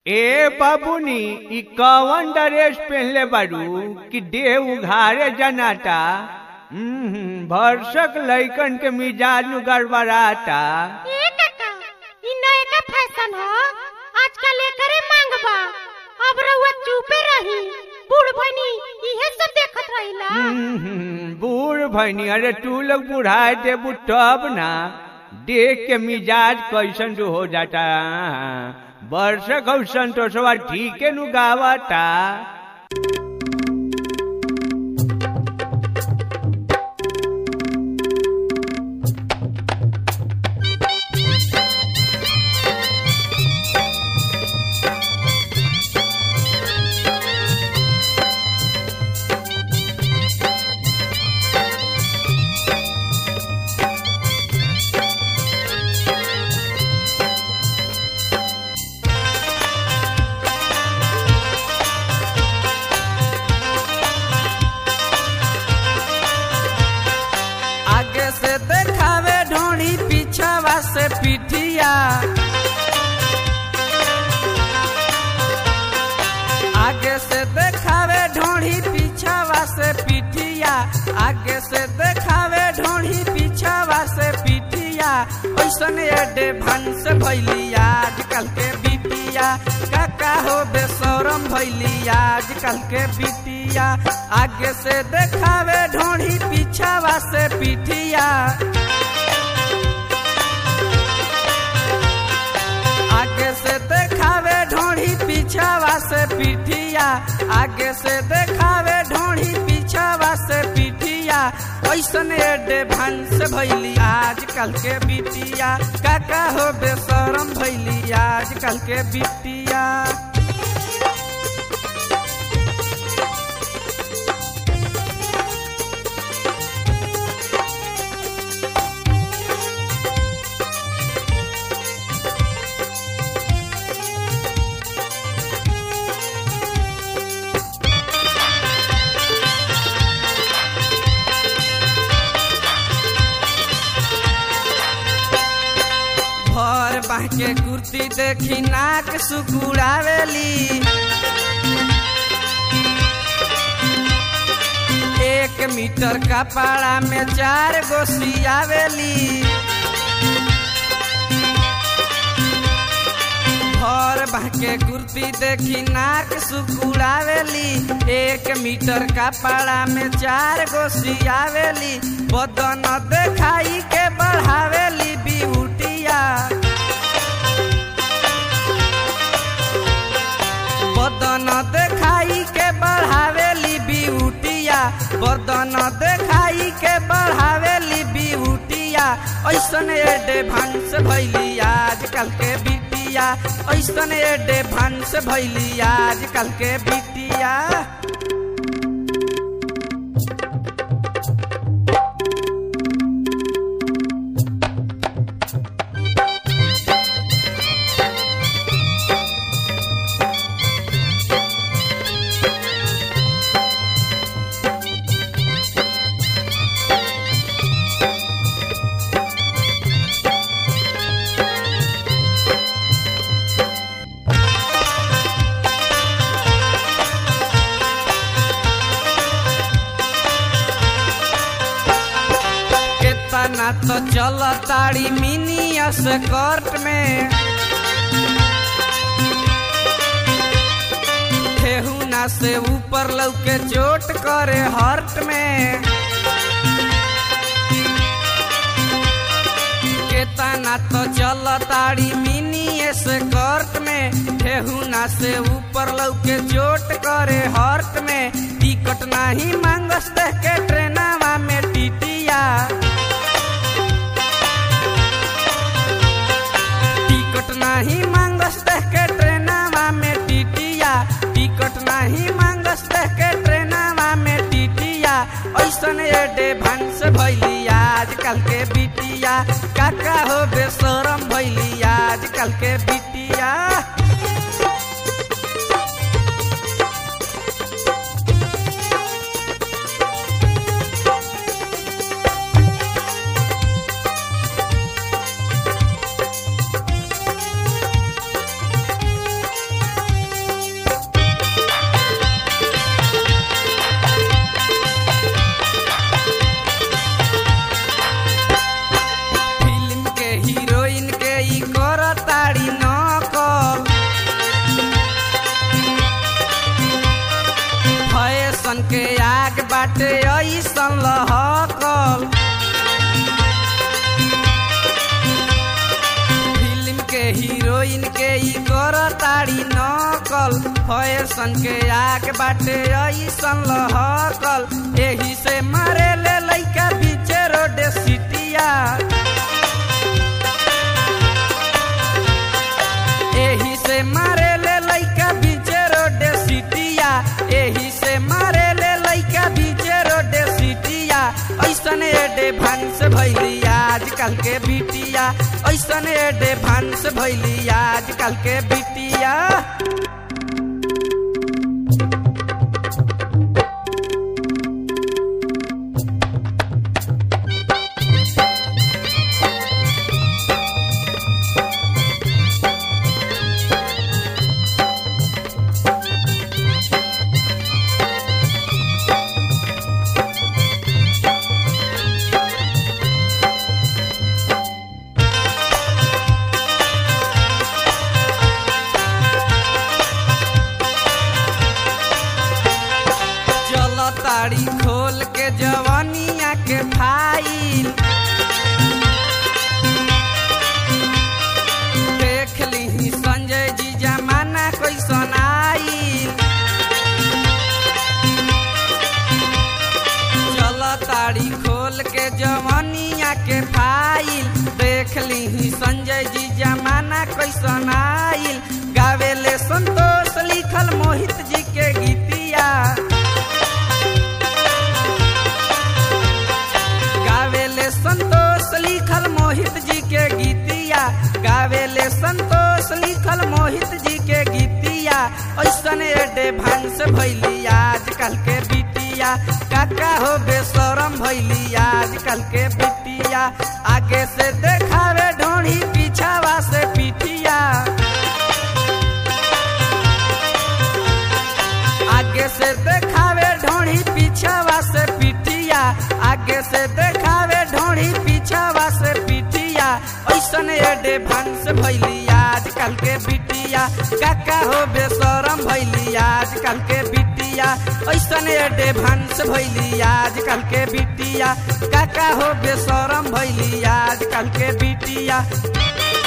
ए बाबूनी ई कवन ड्रेस पहनले बारू कि देह उघारे जनाता हम्म, भरसक लइकन के मिजाज नु गड़बड़ाता ए काका इ नयका फैशन ह आजकल एकरे मांग बा अब रउआ चुपे रही बूढ़ बनी इहे सब देखत रहिला हम्म, बूढ़ भैनी अरे तू लोग बुढ़ाए देबू तब ना देख के मिजाज कैसन जो हो जाता वर्षक और संतोषवा ठीक नु गावता आगे से देखावे ढोड़ी पीछावा से पिठिया आगे से देखावे ढोड़ी पीछावा से पिठिया आगे से देखावे ढोड़ी पीछावा से पिठिया ऐसन एडे भंस भैली आजकल के बिटिया काका हो बेसरम भैली आजकल के बिटिया आगे से देखावे ढोड़ी पीछावा से पिठिया आगे से देखावे ढोड़ी पीछावा से पिठिया आगे से देखावे ढोड़ी पीछावा से पिठिया ऐसन एडे भंस भैली आजकल के बिटिया काका हो बेसरम भैली आजकल के बिटिया भर बाह के कुर्ती देखी नाक सुकुड़ावेली एक मीटर का पाड़ा में चार गो सियावेली भर बाह के कुर्ती देखी नाक सुकुड़ावेली एक मीटर का पाड़ा में चार गो सियावेली बदन देखाई के बढ़ावेली बिहुटिया बदन देखाई के बढ़ावेली बिहुटिया बदन देखाई के बढ़ावेली बिहुटिया ऐसन एडे भंस भैली आजकल के बिटिया ऐसन एडे भंस भैली आजकल के बिटिया केतना तो चल ताड़ी मिनी स्कर्ट में ठेहुना से ऊपर लौके चोट करे हर्ट में केतना तो चल ताड़ी मिनी स्कर्ट में ठेहुना से ऊपर लौके चोट करे हर्ट में टिकट नहीं मांगस देख के ट्रेनवा में टीटिया टिकट नहीं मांगस देख के ट्रेनवा में टीटिया टिकट नहीं मांगस देख के ट्रेनवा में टीटिया ऐसन एडे भंस भैली आजकल के बिटिया काका हो बेसरम भैली आजकल के बिटिया ऐसन लहकल फिल्म के हीरोइन के ई करताड़ी नकल फैशन के आग बाटे ऐसन लहकल एही से मारे ले लइका बीचे रोड सिटिया एही से मारे ले लइका बीचे रोड सिटिया एही से मारे ले लइका बीचे रोड सिटिया ऐसन एडे भांस भैली आजकल के बिटिया ऐसन एडे भांस भैली आजकल के बिटिया चल ताड़ी खोल के जवानिया के फाइल देख ली संजय जी जमाना कैसन आइल चल ताड़ी खोल के जवानिया के फाइल देख ली संजय जी जमाना कैसन आइल गावेले संतोष लिखल मोहित जी के गीतिया गावेले संतोष लिखल मोहित जी के गीतिया गावेले संतोष लिखल मोहित जी के गीतिया ऐसन एडे भांस भैली आजकल के बिटिया काका हो बेसरम भैली आजकल के बिटिया आगे से देखावे ढोढ़ी पीछावा से पिटिया आगे से देखावे ढोढ़ी पीछावा से पिटिया आगे से देखावे ढोढ़ी पीछावा से पिटिया ऐसन एडे भांस भैली आजकल के बिटिया काका हो बेसरम भैली आजकल के बिटिया ऐसन एडे भांस भैली आजकल के बिटिया काका हो बेसरम भैली आजकल के बिटिया